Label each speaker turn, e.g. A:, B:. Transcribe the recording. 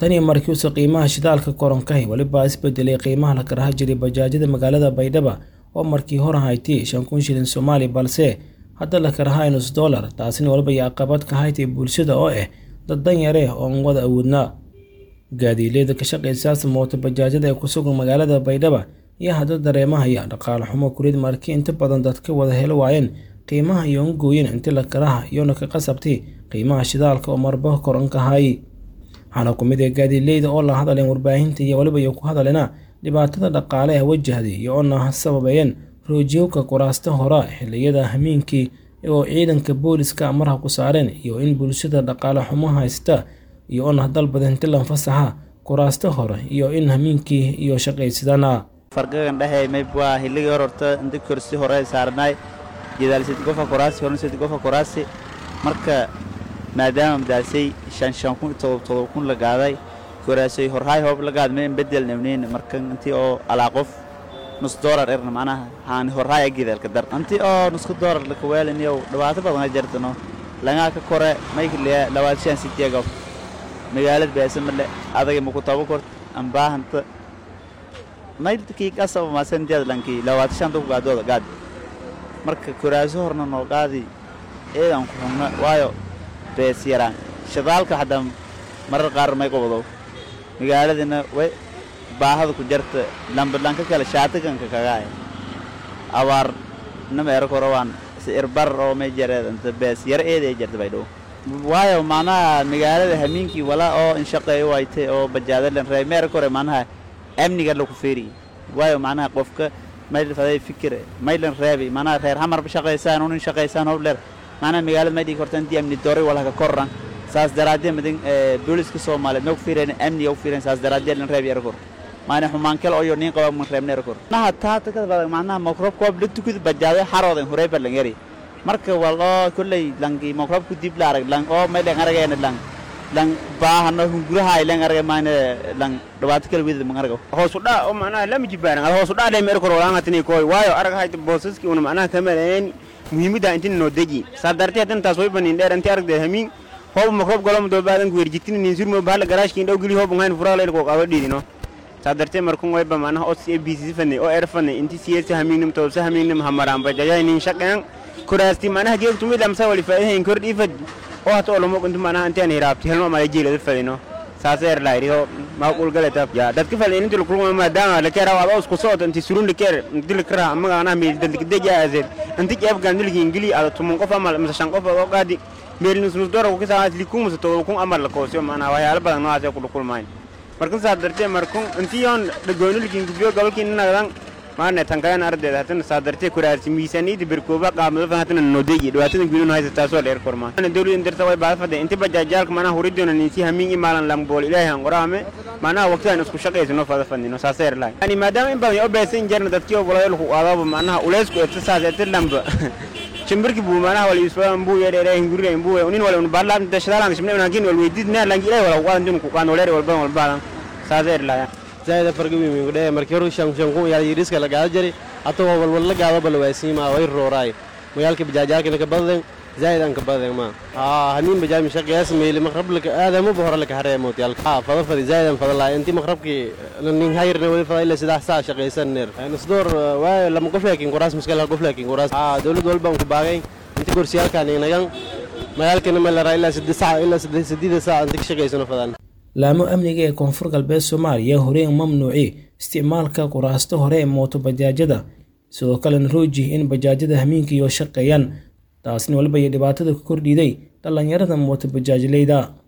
A: tanii markiiuse qiimaha shidaalka koronkahi weliba isbedelay qiimaha la karaha jiray bajaajyada magaalada baydhaba oo markii hore haytay shan kun shilin soomaali balse hadda la karahay nus dollar taasina waliba iyo caqabad ka haytay bulshada oo ah dad danyare oon wada awoodnaa gaadiileyda ka shaqaysaas mooto bajaajyada ee ku sugan magaalada baydhaba iyo hadda dareemahaya dhaqaale xumo kulid markii inta badan dadka wada helo waayeen qiimaha iyoon gooyin inti la karaha iyoona ka qasabtay qiimaha shidaalka oo marba korankahay waxaana ku mid ah gaadiileyda oo la hadaleen warbaahinta iyo waliba iyo ku hadalena dhibaatada dhaqaale ee wajahday iyo oona sababeeyeen roojiyowka kuraasta hora xiliyada hamiinkii oo ciidanka booliska marha ku saareen iyo in bulshada dhaqaale xumo haysta iyo oona dalbadan tilan fasaxa kuraasta hore iyo in hamiinkii iyo shaqaysadana
B: fargagan dhehe mayb waa hilligii hor horta inta korsi hore saarnaay jadaal sidi gofa kuraasi horna sidi gofa kuraasi marka maadaama madaasay shan shan kun todob todob kun la gaaday koraasay horhaay hoob la gaad meen bedel nabneen marka intii oo alaa qof nus doolar erna macnaha haan horhaay agidaalka dar intii oo nusku doolar la kawaaliniyow dhibaato badan jartano langaa ka kore maykliya labaad shan sideegof magaalad beesa male adaga maku tabo kort ambaahanta maydkii qasaba maasantiyaad lankii labaad shan duk gaadooda gaad marka koraaso horna noo qaadi eedan ku xugna waayo bees yaraan shidaalka xataa marar qaar may qobdow magaaladina way baahada ku jarta lambadlanka kale shaatiganka kagaay abaar nama era korawaan irbar oo may jareed inta bees yar eeday jarta bay dhow waayo macnaha magaalada hamiinkii walaa oo inshaqeeyo waytay oo bajaadalan reey meera kore macnaha amniga laku feeri waayo macnaha qofka mayl faday fikir maylan reebi macnaha reer hamarba shaqaysaan unin shaqaysaan hobleer macnaha magaalada may dhigi korta intii amni doray walaka korran saas daraaddeed madin booliska soomaaliyeed ma ku fiireen amniga u fiireen saas daraaddeed lan reebi era kor maana xumaankel oyo nin qaba man reebna era kor macnaha taata kada badan macnaha makroob koob la tukid bajaaday xaroodan horey ba lan yari marka wal oo kulley langi makroob ku dib la arag lang oo may lan arageena lang lang baahano hunguraha ay lang aragay maana lang dhibaato kala weydad man aragaw
C: hoos u dhaa oo macnaha lama jibaaran ad hoos u dhaa dhay meer kor walaanga tini koy waayo arag hayta boosaski una macnaha kamaleen muhiimadda intin noo deji saa dartee hadan taas way banin dheer inti aragdee hamiin hoob makroob galo mudoo baadan ku werjitin nin surmo bahla garaashkiin dhow geli hoob ngayn furaa leel ko qaba dhiidino saa dartee markun wayba macnaha os a b c fanay oo er fanay inti siyasa hamiinim toosa hamiinim hamaraan bajajay nin shaqeen kuraasti macnaha geegtu mid amsa wali faa'iidayn kor dhiifad oo hata olamo intu macnaha intaan hiraabti helma mala jeelada fadino saas er laayriyo ma qulgalata ya dadka fadin inta kulma maadaama la kera waa isku socod inti surun la kera inti la kera ama ana meel dadka deja azer inti jeeb gandil ingili ada tumun qof amal masa shan qof oo qaadi meel nus nus dora ku saa li kum to kun amal la koosyo macnaha waxyaalo badan noocaas ay ku kulmaan markan saa dartee markun inti yoon dhagoonil kingibiyo gobolkii nagadan maana tankayan ardeed hatana saadartee kuraarsi miisaaniyada berkooba qaamada hatana nodeeyi dhibaatadan guduun haysa taasoo dheer kormaa ana dawladan darta way baafada inta bajaajaalka manaha huridoona ninsi hamiin imaalan lambool ilaahay aan qoraame manaha waqtidan isku shaqaysano fada fadnino saasa yar lahay yani maadaama in badan oo beesan jarna dadkii oo walaal ku qaadaba manaha uleysku eebta saas eebta lamba shimbirki buu manaha wala isbaan buu yar yar hinguri buu unin wala un baarlaan dashadaalan shimne unakin wal weydid na langi ilaahay wala qaadan dun ku qaan wala wala wala saasa yar lahay
D: zaida farga wiimi gudhe markii hore shan shan kun yaal yiriska la gaada jari hata waa walwal la gaado bal waasiima way rooraay magaalka bajaajaalkina ka badan zaid aan ka badan ma haa hanin bajaaj mashaqiyas meeli maqrablaka aadamo bahora laka hareemo tiyal haa fada fadi zaid aan fada laa intii maqrabki nin hayrna wali fada ila sidaa saa shaqaysan ner nasdoor waa lama qof laakiin quraas muskala qof laakiin quraas haa dawlad walba aan ku baagay intii kursiyaalkan inagan magaalkana ma la raa ilaa saddex saac ilaa saddex saddeed saac intii ka shaqaysano fadan
A: laamo amniga ee koonfur galbeed soomaaliya horey mamnuuci isticmaalka kuraasta hore ee mooto bajaajyada sidoo kalena rooji in bajaajyada hamiinka iyo shaqeeyaan taasna waliba iyo dhibaatada ku kordhiiday dhallinyarada mooto bajaajleyda